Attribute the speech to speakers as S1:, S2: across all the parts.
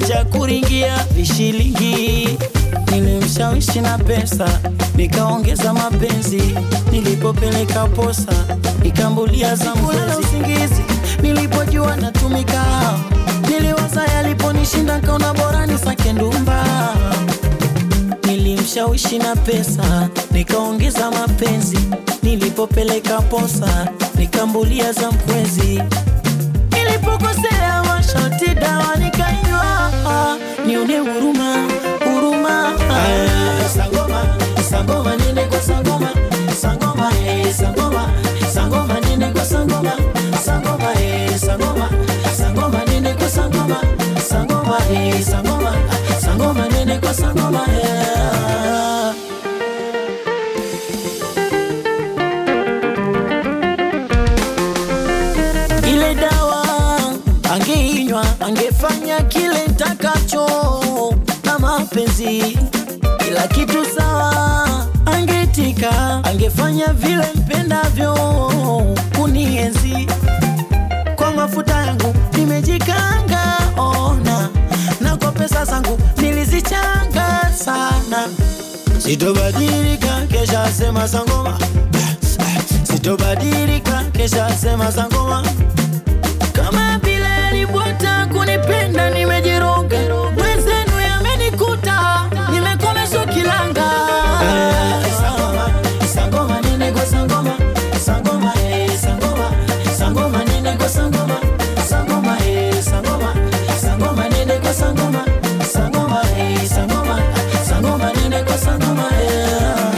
S1: cha kuringia vishilingi. Nilimshawishi na pesa, nikaongeza mapenzi. Nilipopeleka posa, nikambulia za kulala usingizi. Nilipojua natumika, niliwaza yaliponishinda, kaona bora nisake ndumba. Nilimshawishi na pesa, nikaongeza mapenzi. Nilipopeleka posa, nikambulia za mkwezi. Nilipokosea masharti dawa nikainywa, nione huruma huruma. Ah, Sangoma, sangoma nene kwa sangoma, sangoma eh, sangoma, sangoma nene kwa sangoma, sangoma eh, sangoma, sangoma nene kwa sangoma, sangoma eh, sangoma, sangoma nene kwa sangoma eh. ile dawa angeinywa angefanya kile ntakacho na mapenzi kila kitu sawa angetika angefanya vile mpendavyo kunienzi kwa mafuta yangu nimejikanga ona na kwa pesa zangu nilizichanga sana sitobadilika kesha sema sangoma sitobadilika kesha sema sangoma kama vile alibwata kunipenda nimejiroga mwenzenu yamenikuta nimekomeshwa kilanga sangoma sangoma nene kwa sangoma sangoma eh sangoma sangoma nene kwa sangoma sangoma eh sangoma sangoma nene kwa sangoma sangoma eh sangoma sangoma nene kwa sangoma eh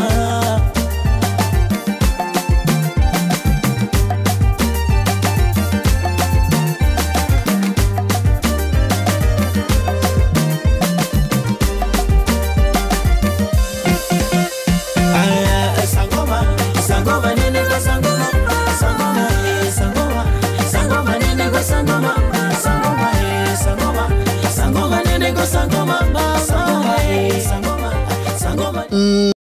S1: Aya, sangoma, sangoma nene kwa sangoma, sangoma eh, sangoma, sangoma nene kwa sangoma, sangoma eh, sangoma, sangoma nene kwa sangoma, sangoma eh, sangoma, sangoma